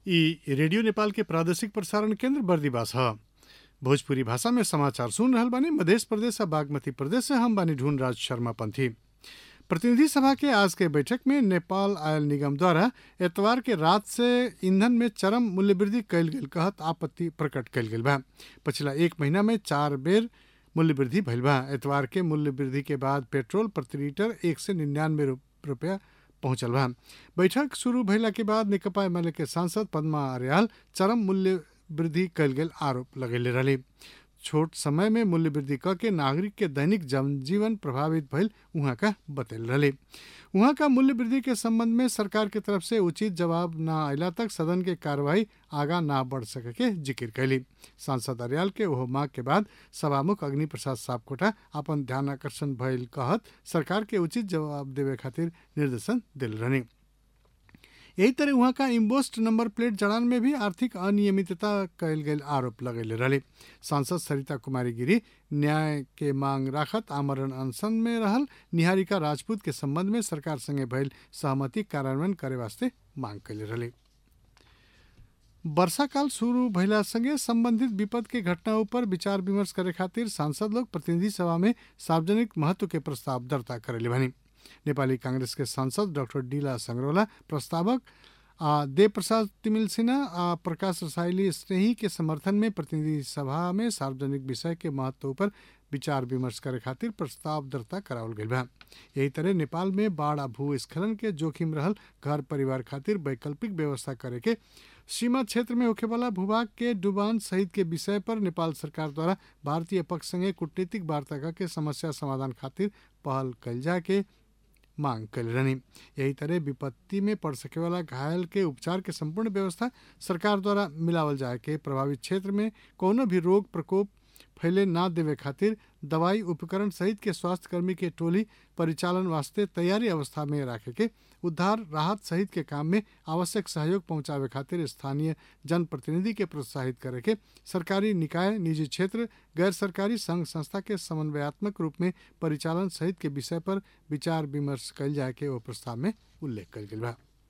ई रेडियो नेपाल के प्रादेशिक प्रसारण केंद्र बर्दीवास ह भोजपुरी भाषा में समाचार सुन रहल बानी मध्य प्रदेश आ बागमती प्रदेश से हम बानी ढूंढ राज शर्मा पंथी प्रतिनिधि सभा के आज के बैठक में नेपाल आयल निगम द्वारा एतवार के रात से ईंधन में चरम मूल्य वृद्धि कैल गेल कहत आपत्ति प्रकट कैल गेल बा पिछला एक महीना में चार बेर मूल्य वृद्धि भइल बा एतवार के मूल्य वृद्धि के बाद पेट्रोल प्रति लीटर एक सौ निन्यानवे रुपया पहुंचल बा बैठक शुरू भइला के बाद नेकपा एमाले के सांसद पद्मा अर्याल चरम मूल्य वृद्धि कैल गेल आरोप लगेले रही छोट समय में मूल्य वृद्धि क के नागरिक के दैनिक जनजीवन प्रभावित भइल उहाँ का बतैल रहे उहाँ का मूल्य वृद्धि के संबंध में सरकार के तरफ से उचित जवाब न अला तक सदन के कार्यवाही आगा ना बढ़ सके के जिक्र कैली सांसद अर्याल के ओह मांग के बाद सभामुख अग्नि प्रसाद सापकोटा अपन ध्यान आकर्षण भइल कहत सरकार के उचित जवाब देवे खातिर निर्देशन दिल रहनी यही तरह वहाँ का इम्बोस्ट नंबर प्लेट जड़ान में भी आर्थिक अनियमितता कैल गेल आरोप लगेले रहे सांसद सरिता कुमारी गिरी न्याय के मांग राखत आमरण अनशन में रहल निहारिका राजपूत के संबंध में सरकार संगे भइल सहमति कार्यान्वयन करे वास्ते मांग कैले रहे वर्षाकाल शुरू भइला संगे संबंधित विपद के घटना ऊपर विचार विमर्श करे खातिर सांसद लोग प्रतिनिधि सभा में सार्वजनिक महत्व के प्रस्ताव दर्ता करेले भनी नेपाली कांग्रेस के सांसद डाक्टर डीला संग्रोला प्रस्तावक आ देव प्रसाद तिमिल सिन्हा आ प्रकाश रसाइली स्नेही के समर्थन में प्रतिनिधि सभा में सार्वजनिक विषय के महत्व पर विचार विमर्श करे खातिर प्रस्ताव दर्ता करावल गई बा यही तरह नेपाल में बाढ़ आ भूस्खलन के जोखिम रहल घर परिवार खातिर वैकल्पिक व्यवस्था करे के सीमा क्षेत्र में होखे वाला भूभाग के डुबान सहित के विषय पर नेपाल सरकार द्वारा भारतीय पक्ष संगे कूटनीतिक वार्ता के समस्या समाधान खातिर पहल कल जाए के मांग कल रहनी यही तरह विपत्ति में पड़ सके वाला घायल के उपचार के संपूर्ण व्यवस्था सरकार द्वारा मिलावल जाए के प्रभावित क्षेत्र में कोनो भी रोग प्रकोप फैले ना देवे खातिर दवाई उपकरण सहित के स्वास्थ्य कर्मी के टोली परिचालन वास्ते तैयारी अवस्था में रखे के उद्धार राहत सहित के काम में आवश्यक सहयोग पहुंचावे खातिर स्थानीय जनप्रतिनिधि के प्रोत्साहित करे के सरकारी निकाय निजी क्षेत्र गैर सरकारी संघ संस्था के समन्वयात्मक रूप में परिचालन सहित के विषय पर विचार विमर्श कल जाए के वो प्रस्ताव में उल्लेख कल गया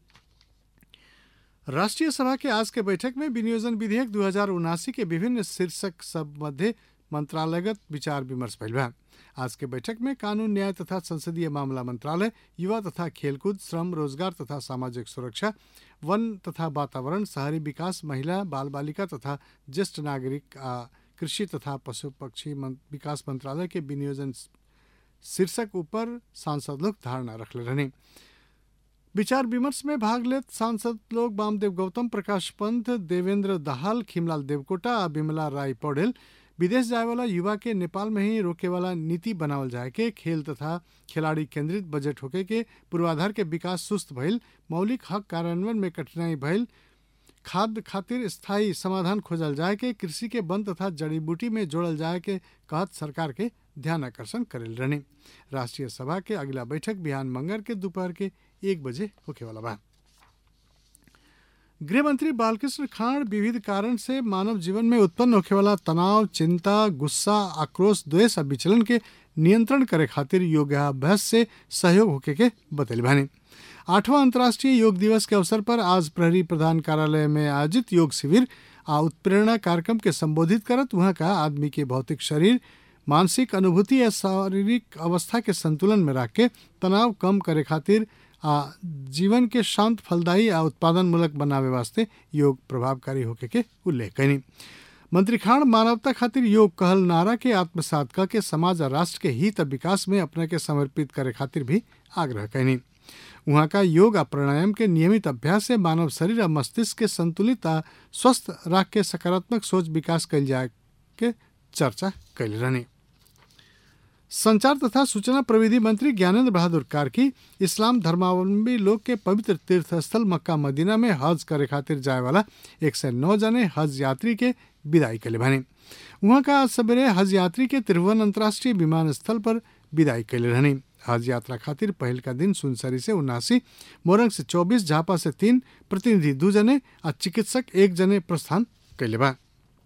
राष्ट्रीय सभा के आज के बैठक में विनियोजन विधेयक दू के विभिन्न शीर्षक सब मध्य मंत्रालयगत विचार विमर्श भइल बा आज के बैठक में कानून न्याय तथा संसदीय मामला मंत्रालय युवा तथा खेलकूद श्रम रोजगार तथा सामाजिक सुरक्षा वन तथा वातावरण शहरी विकास महिला बाल बालिका तथा ज्येष्ठ नागरिक आ कृषि तथा पशु पक्षी विकास मंत्रालय के विनियोजन शीर्षक ऊपर सांसद लोग धारणा रखले रहने विचार विमर्श में भाग लेत सांसद लोग वामदेव गौतम प्रकाश पंत देवेंद्र दाहाल खिमलाल देवकोटा आ बिमला राय पौडेल विदेश जाए वाला युवा के नेपाल में ही रोके वाला नीति बनावल जाए के खेल तथा खिलाड़ी केंद्रित बजट होके के पूर्वाधार के विकास सुस्त भइल मौलिक हक कार्यान्वयन में कठिनाई भइल खाद्य खातिर स्थायी समाधान खोजल जाए के कृषि के वन तथा जड़ी बूटी में जोड़ल जाए के कहत सरकार के ध्यान आकर्षण करेल रहने राष्ट्रीय सभा के अगला बैठक बिहान मंगर के दोपहर के एक बजे होके वाला बा गृह मंत्री बालकृष्ण खांड विविध कारण से मानव जीवन में उत्पन्न होखे वाला तनाव चिंता गुस्सा आक्रोश द्वेष और विचलन के नियंत्रण करे खातिर योगाभ्यास से सहयोग होके के बतैल भानी आठवां अंतर्राष्ट्रीय योग दिवस के अवसर पर आज प्रहरी प्रधान कार्यालय में आयोजित योग शिविर आ उत्प्रेरणा कार्यक्रम के संबोधित करत वहाँ का आदमी के भौतिक शरीर मानसिक अनुभूति या शारीरिक अवस्था के संतुलन में रख के तनाव कम करे खातिर आ जीवन के शांत फलदायी आ उत्पादन मूलक बनावे वास्ते योग प्रभावकारी होके के उल्लेख कनी मंत्री खान मानवता खातिर योग कहल नारा के आत्मसात क के समाज और राष्ट्र के हित और विकास में अपने के समर्पित करे खातिर भी आग्रह कैनी वहाँ का योग आ प्राणायाम के नियमित अभ्यास से मानव शरीर और मस्तिष्क के संतुलित आ स्वस्थ राख के सकारात्मक सोच विकास कैल जाए के चर्चा कैल रहनी संचार तथा सूचना प्रविधि मंत्री ज्ञानेंद्र बहादुर कार्की इस्लाम धर्मावलंबी लोग के पवित्र तीर्थ स्थल मक्का मदीना में हज करे खातिर जाए वाला एक सौ नौ जने हज यात्री के विदाई कैले भने वहाँ का आज सवेरे हज यात्री के त्रिभुवन अंतर्राष्ट्रीय विमानस्थल पर विदाई कैले रहनी हज यात्रा खातिर पहल का दिन सुनसरी से उनासी मोरंग से चौबीस झापा से तीन प्रतिनिधि दू जने और चिकित्सक एक जने प्रस्थान कैले बा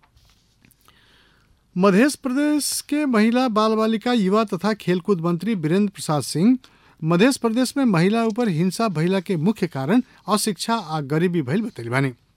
मध्य प्रदेश के महिला बाल बालिका युवा तथा खेलकूद मंत्री वीरेंद्र प्रसाद सिंह मध्य प्रदेश में महिला ऊपर हिंसा भइला के मुख्य कारण अशिक्षा आ गरीबी भइल बतैली बानी